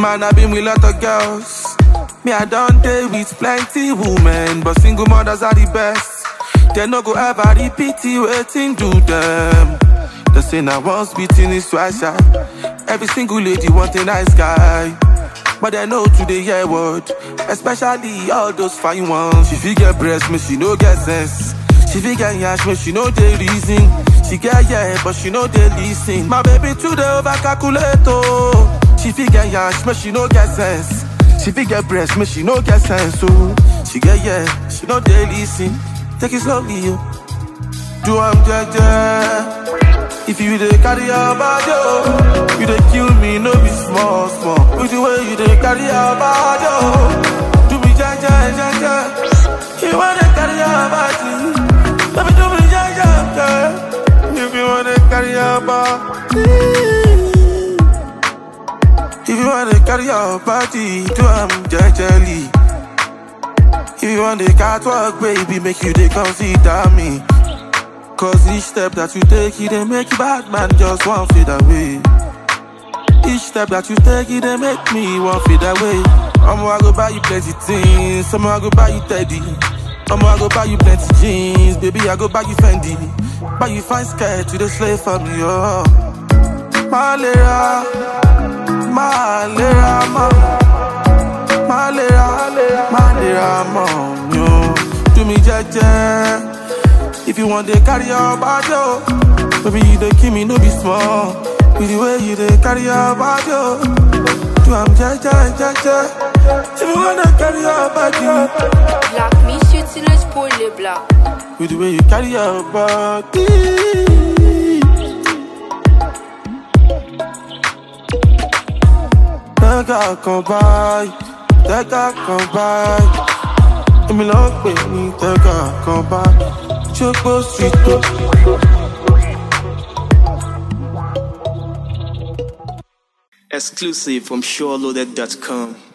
Man, I been with lot of girls. Me, I don't date with plenty women, but single mothers are the best. They no go ever repeat it, waiting do them. They say now once beating is twice shy. Every single lady want a nice guy. But they know today hear word, especially all those fine ones. She fit get breast, me she no get sense. She fit get yash, me she know the reason. She get yeah, but she know the listen. My baby today over calculate oh. She fit get yash, me she no get sense. She fit get breast, me she no get sense oh. She get yeah, she know the listen. Take it slowly yo. Do I'm jaja. If you dey carry your body, oh, you dey kill me, no be small, small. With the way you dey carry your body, oh, do me jaja, jaja. You wanna carry your body, let me do me jaja, jaja. If you wanna carry your body, if you wanna carry your body, do am jejely. If you want the catwalk, baby, make you dey consider me. Cause each step that you take, it dey make you bad man just one fade away. Each step that you take, it dey make me one fade away. I'ma I go buy you plenty things, I'ma I go buy you teddy. I'ma I go buy you plenty jeans, baby I go buy you Fendi. Buy you fine skirt, you dey slave for me, oh. Malera, malera, ma, malera, malera, mom, yo. Do me jeje. If you want to carry your body, oh, baby, you don't kill me, no be small. With the way you dey carry your body, oh, do I'm ja ja ja ja. If you wanna carry your body, Black Miss utilise pour les blancs. with the way you carry your body. Tẹ́gà kan báyìí, tẹ́gà kan báyìí. Èmi ló ń pè ní tẹ́gà kan báyìí. Ṣógbó sí tó. Exclusive from SureLoaded.com.